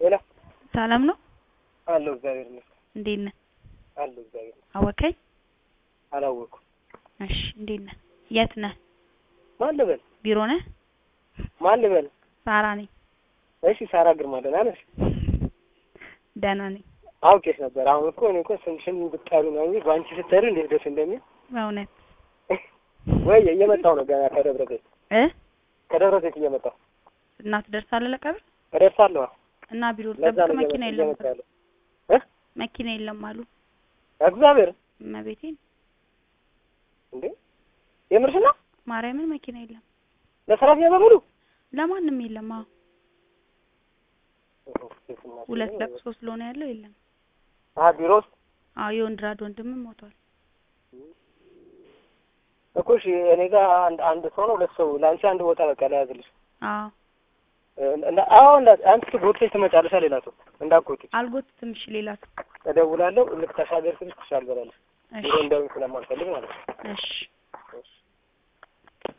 ሌላ ሰላም ነው? አለሁ እግዚአብሔር ይመስገን እንዴት ነህ? አለሁ እግዚአብሔር ይመስገን። አወከኝ? አላወኩም። እሺ እንዴት ነህ? የት ነህ? ማን ልበል ቢሮ ነህ? ማን ልበል? ሳራ ነኝ። እሺ ሳራ ግርማ ደህና ነሽ? ደህና ነኝ። አውቄሽ ነበር። አሁን እኮ እኔ እኮ ስምሽን ብትጠሩ ነው እንጂ በአንቺ ስትጠሩ እንዴት ደስ እንደሚል በእውነት ወይ እየመጣሁ ነው ገና ከደብረ ዘይት እ ከደብረ ዘይት እየመጣሁ እና ትደርሳለህ ለቀብር? እደርሳለሁ። እና ቢሮ ለዛ ልጠብቅ ነው መኪና እየመጣሁ የለም እየመጣሁ ያለው እ መኪና የለም አሉ እግዚአብሔር እመቤቴን እንዴ የምርሽ ነው? ማርያምን መኪና የለም ለሰራተኛ በሙሉ ለማንም የለም። አዎ ሁለት ለቅሶ ስለሆነ ያለው የለም። አ ቢሮ ውስጥ አዎ የወንድራድ ወንድምም ሞቷል። እኮ እሺ እኔ ጋር አንድ አንድ ሰው ነው ሁለት ሰው ለአንቺ አንድ ቦታ በቃ ለያዝልሽ አዎ እንዳ አዎ እንዳ አንቺ ጎትተሽ ትመጫለሽ ሌላ ሰው እንዳትጎትች አልጎትትም። እሺ ሌላ ሰው እደውላለሁ ልክ ተሻገር ስልሽ ትሻል በላለሽ እሺ ቢሮ እንደውም ስለማልፈልግ ማለት ነው እሺ